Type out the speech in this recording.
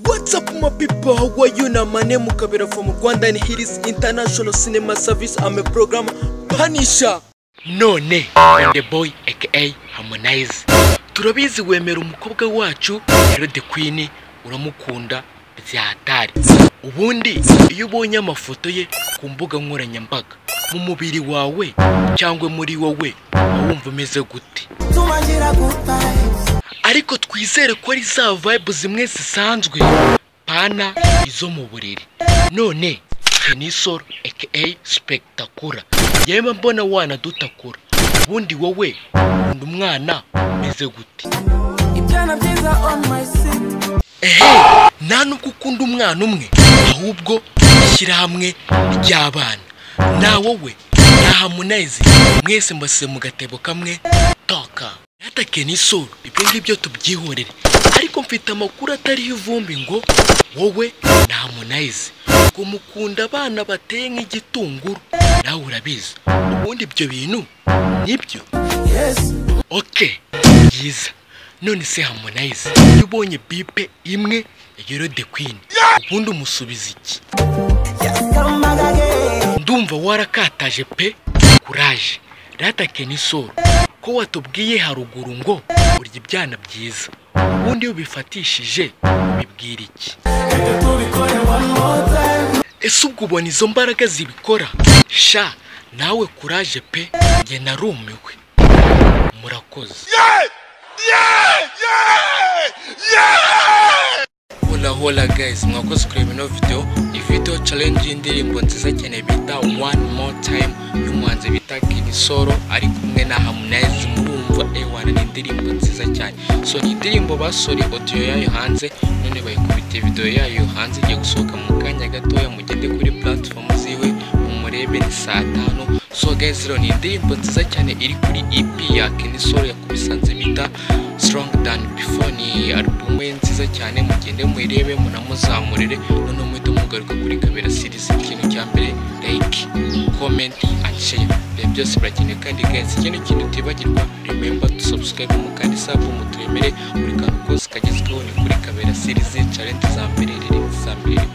What's up my people, how are you? Now my name Mukabira from Rwanda and here is International Cinema Service. I'm a program Punisher. None, the boy aka Harmonize. Turabizi wemera umukobwa wacu, rero the queen uramukunda byahatari. Ubundi iyo ubonye amafoto ye ku mbuga nkoranyambaga, mu mubiri wawe cyangwa muri wowe, waba wumva umeze gute? tumagira gutaheza ariko twizere ko ari za vibe zimwe zisanzwe pana izo mu buriri none tenisoro aka sipegitakura yemwe mbona wanadutakura ubundi wowe undi umwana umeze gute ibyana byiza on my seat ehe nta nubwo ukunda umwana umwe ahubwo ishyirahamwe ry'abana na wowe na hamunayizi mwese mbasize mu gatebo kamwe toka natake n'isura ibyo ngibyo tubyihorere ariko mfite amakuru atariho ivumbi ngo wowe na hamunayizi ngo mukunda abana bateye nk'igitunguru nawe urabizi ubundi ibyo bintu nibyo yes oke byiza none se hamonayize iyo ubonye bipe imwe yero de kwini ubundi umusubiza iki yes come back again ndumva warakataje pe kuraje ratake n'isoro ko watubwiye haruguru ngo urya ibyana byiza ubundi iyo ubifatishije bibwira iki reka tubikore one more time ese ubwo ubona izo mbaraga zibikora sha nawe kuraje pe njye narumiwe murakoze hola hola guys mwakoze kureba ino video iyi video challenge y'indirimbo nziza cyane bita one more time y'umuhanzi bita King Solo ari kumwe na Harmonize murumva ewana ni indirimbo nziza cyane so ni indirimbo basore audio yayo hanze none bayikubitiye video yayo hanze igiye gusohoka mu kanya gatoya mugende kuri platform ziwe mumurebe ni saa tanu so guys rero ni indirimbo nziza cyane iri kuri EP ya King Solo yakubisanze bita strong than before ni album ye nziza cyane mugende muyirebe munamuzamurire noneho muhite mugaruka kuri kamera series ikintu cya mbere like comment and share ibihe byose birakenewe kandi guys ikindi kintu utibagirwa remember to subscribe mu kandi sub muturemere buri kantu kose kagezweho ni kuri kamera series challenge za mbere rero za mbere